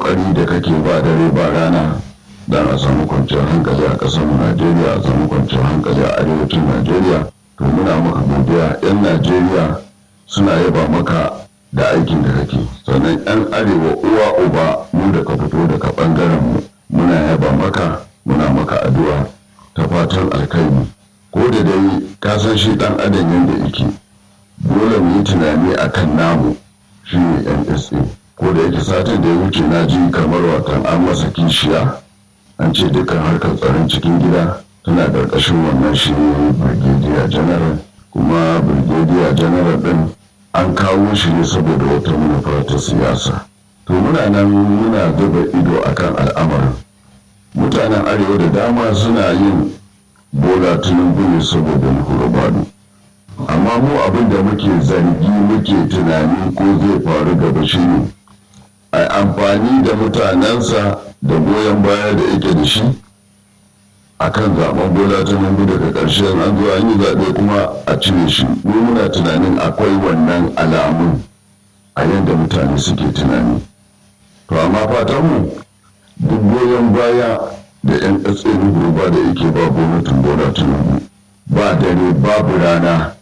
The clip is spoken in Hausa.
kokari da kake ba dare ba rana don a samu kwanciyar hankali a ƙasar mu najeriya a samu kwanciyar hankali a arewacin najeriya to muna maka godiya 'yan najeriya suna yaba maka da aikin da kake sannan 'yan arewa uwa uba mu da ka fito daga ɓangaren mu muna yaba maka muna maka addu'a ta fatan alkaini ko da dai ka san shi ɗan adam yadda yake dole mu yi tunani akan namu shi ne nsa ko da yake satin da ya wuce na ji kamar watan an masa kishiya an ce dukkan harkar tsaron cikin gida tana ƙarƙashin wannan shi brigadier general kuma brigadier general ɗin an kawo shi ne saboda wata manufa ta siyasa to muna nan muna zuba ido akan al'amarin mutanen arewa da dama suna yin bola tinubu ne saboda nukurubadu amma mu abin da muke zargi muke tunani ko zai faru gaba shi ne a amfani da mutanensa da goyon baya da yake da shi a kan zaben bola tinubu daga ƙarshe an zo an yi zaɓe kuma a cire shi mu muna tunanin akwai wannan alamun a yadda mutane suke tunani to amma fatanmu duk goyon baya da 'yan ƙasa ba da yake ba gwamnatin bola tinubu ba dare babu rana